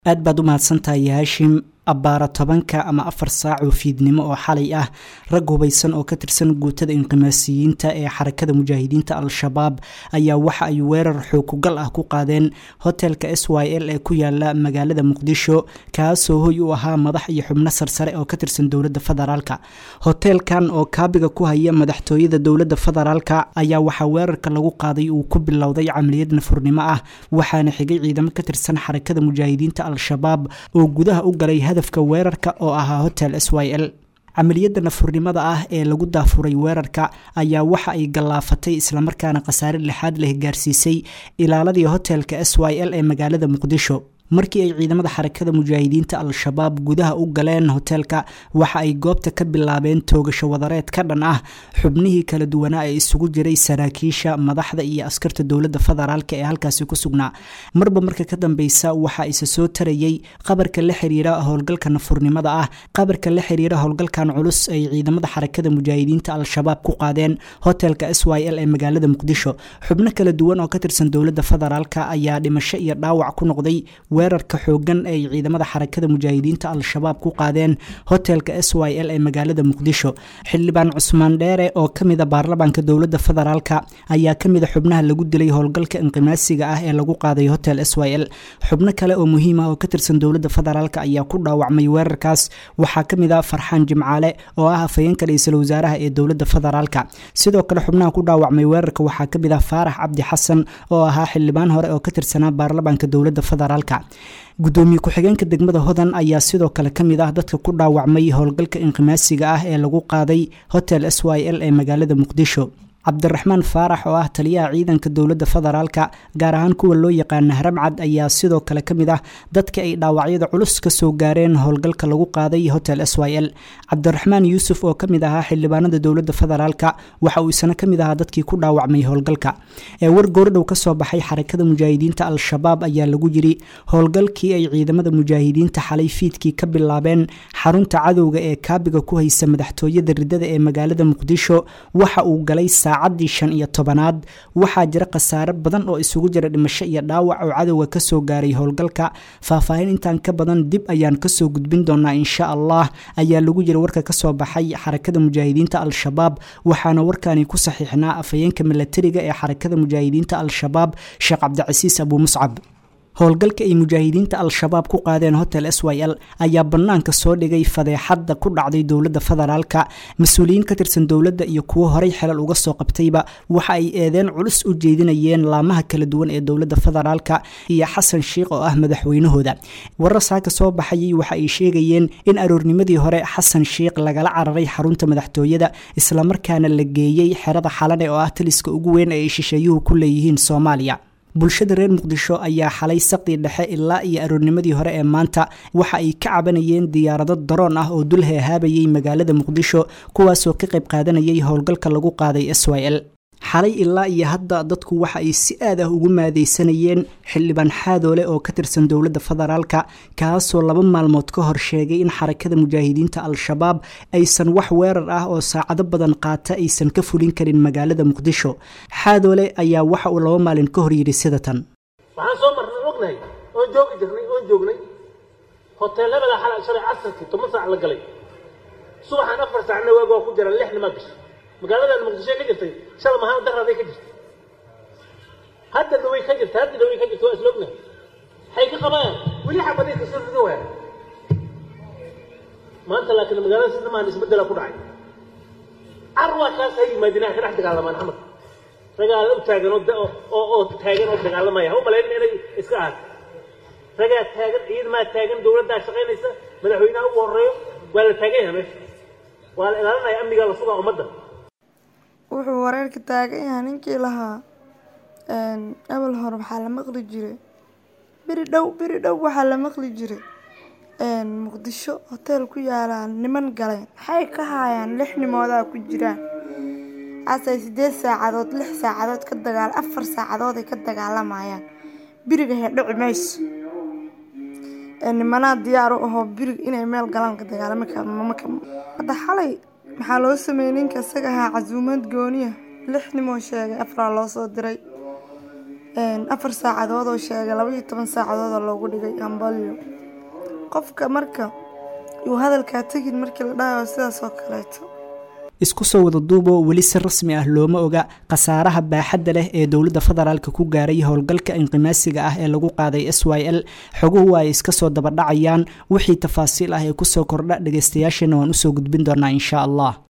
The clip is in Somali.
aad baad u mahadsantahay haashim abbaara tobanka ama afar saac oo fiidnimo oo xalay ah rag hubaysan oo ka tirsan guutada inqimaasiyiinta ee xarakada mujaahidiinta al-shabaab ayaa waxa ay weerar xookugal ah ku qaadeen hotelka s y l ee ku yaala magaalada muqdisho kaasoo hoy u ahaa madax iyo xubno sarsare oo ka tirsan dowladda federaalka hoteelkan oo kaabiga ku haya madaxtooyada dowladda federaalka ayaa waxaa weerarka lagu qaaday uu ku bilowday camaliyad nafurnimo ah waxaana xigay ciidamo ka tirsan xarakada mujaahidiinta al-shabaab oo gudaha u galay hadafka weerarka oo ahaa hotel s y l camaliyadda nafurnimada ah ee lagu daafuray weerarka ayaa waxa ay gallaafatay islamarkaana khasaare lixaad leh gaarsiisay ilaaladii hotelka s y l ee magaalada muqdisho markii ay ciidamada xarakada mujaahidiinta al-shabaab gudaha u galeen hoteelka waxa ay goobta ka bilaabeen toogasho wadareed ka dhan ah xubnihii kala duwanaa ee isugu jiray saraakiisha madaxda iyo askarta dowladda federaalk ee halkaasi ku sugnaa marba marka ka dambeysa waxa isa soo tarayey qabarka la xiriira howlgalka nafurnimada ah qabarka la xiriira howlgalkan culus ay ciidamada xarakada mujaahidiinta al-shabaab ku qaadeen hotelka s y l ee magaalada muqdisho xubno kala duwan oo ka tirsan dowladda federaalk ayaa dhimasho iyo dhaawac ku noqday weerarka xoogan ay ciidamada xarakada mujaahidiinta al-shabaab ku qaadeen hotelka s y l ee magaalada muqdisho xildhibaan cusmaan dheere oo kamida baarlamaanka dowladda federaalk ayaa kamida xubnaha lagu dilay howlgalka inqimaasiga ah ee lagu qaaday hotel s y l xubno kale oo muhiim ah oo ka tirsan dowladda federaalk ayaa ku dhaawacmay weerarkaas waxaa kamid a farxaan jimcaale oo ah afhayeenka ra-iisul wasaaraha ee dowladda federaalk sidoo kale xubnaha ku dhaawacmay weerarka waxaa kamid ah faarax cabdi xasan oo ahaa xildhibaan hore oo ka tirsanaa baarlamaanka dowladda federaalk gudoomiye ku-xigeenka degmada hodan ayaa sidoo kale ka mid ah dadka ku dhaawacmay howlgalka inqimaasiga ah ee lagu qaaday hotel s y l ee magaalada muqdisho cabdiraxmaan faarax oo ah taliyaha ciidanka dowladda federaalka gaar ahaan kuwa loo yaqaana haramcad ayaa sidoo kale ka mid ah dadka ay dhaawacyada culus ka soo gaareen howlgalka lagu qaaday hotel s y l cabdiraxmaan yuusuf oo kamid ahaa xildhibaanada dowladda federaalka waxa uu isna kamid ahaa dadkii ku dhaawacmay howlgalka ee war goordhow kasoo baxay xarakada mujaahidiinta al-shabaab ayaa lagu yiri howlgalkii ay ciidamada mujaahidiinta xalay fiidkii ka bilaabeen xarunta cadowga ee kaabiga ku haysa madaxtooyada ridada ee magaalada muqdisho waxa uu galay saacadii shan iyo tobanaad waxaa jira khasaare badan oo isugu jira dhimasho iyo dhaawac oo cadowga kasoo gaaray howlgalka faahfaahin intaan ka badan dib ayaan kasoo gudbin doonaa insha allah ayaa lagu jira warka kasoo baxay xarakada mujaahidiinta al-shabaab waxaana warkani ku saxiixnaa afhayeenka milatariga ee xarakada mujaahidiinta al-shabaab sheekh cabdicasiis abuu muscab howlgalka ay mujaahidiinta al-shabaab ku qaadeen hotel s y l ayaa bannaanka soo dhigay fadeexadda ku dhacday dowladda federaalka mas-uuliyiin ka tirsan dowladda iyo kuwo horay xelal uga soo qabtayba waxa ay eedeen culus u jeedinayeen laamaha kala duwan ee dowladda federaalka iyo xasan sheikh oo ah madaxweynahooda warar saaka soo baxayay waxa ay sheegayeen in aroornimadii hore xasan sheikh lagala cararay xarunta madaxtooyada islamarkaana la geeyey xerada xalane oo ah taliska ugu weyn ee ay shisheeyuhu ku leeyihiin soomaaliya bulshada reer muqdisho ayaa xalay saqdii dhexe ilaa iyo aroornimadii hore ee maanta waxa ay ka cabanayeen diyaarado daroon ah oo dul heehaabayay magaalada muqdisho kuwaasoo ka qayb qaadanayay howlgalka lagu qaaday s y l xalay ilaa iyo hadda dadku waxa ay si aad ah ugu maadaysanayeen xildhibaan xaadoole oo ka tirsan dowladda federaalka kaasoo laba maalmood ka hor sheegay in xarakada mujaahidiinta al-shabaab aysan wax weerar ah oo saacado badan qaata aysan ka fulin karin magaalada muqdisho xaadoole ayaa waxa uu laba maalin ka hor yidhi sida tan waxaan soo marnay ognahay oon joogi jirnay oon joognay hoteelabada xalay shalay casarkii toban saac la galay subaxaan afar saacna waag waa ku jira lix nimaa gashay magaaladan muqdisho ka jirtay shala mahaan daraaday ka jirtay hadda dhaway ka jirta hadda dhaway ka jirta waa isla ognahay waxay ka qabaan weli xabaday kasoo rido waa maanta laakiin magaalada sida maan isbedela ku dhacay carwa kaas ha yimaadinaa ka dhex dagaalamaan xamad ragaala u taagan oo oo taagan oo dagaalamaya ha u malayn inay iska ahaat ragaa taagan ciidmaa taagan dowladdaa shaqaynaysa madaxweynaha ugu horeeyo waa la taagan yahay meesha waa la ilaalinaya amniga la sugaa ummadda wuxuu wareerka taagan yahay ninkii lahaa abal hore waxaa la maqli jiray beri dhow beri dhow waxaa la maqli jiray muqdisho hoteel ku yaalaan niman galeen maxay ka haayaan lix nimoodaa ku jiraan asay sideed saacadood lix saacadood ka dagaal afar saacadood ay ka dagaalamayaan biriga heedhici mayso nimanaa diyaar u ahoo birig inay meel galaan ka dagaalama hadda xalay maxaa loo sameeyey ninka isaga ahaa casuumad gooniya lix nimoo sheegay afraa loo soo diray afar saacadood oo sheegay laba iyo toban saacadood oo loogu dhigay hambalyo qofka marka yuu hadalkaa tegin markii la dhahayo sidaas oo kaleeto isku soo wada duuboo weli si rasmi ah looma oga khasaaraha baaxadda leh ee dowladda federaalka ku gaaray howlgalka inqimaasiga ah ee lagu qaaday s y l xoguhu ay iska soo dabadhacayaan wixii tafaasiil ah ee kusoo kordha dhegeystayaasheena waan usoo gudbin doonaa insha allah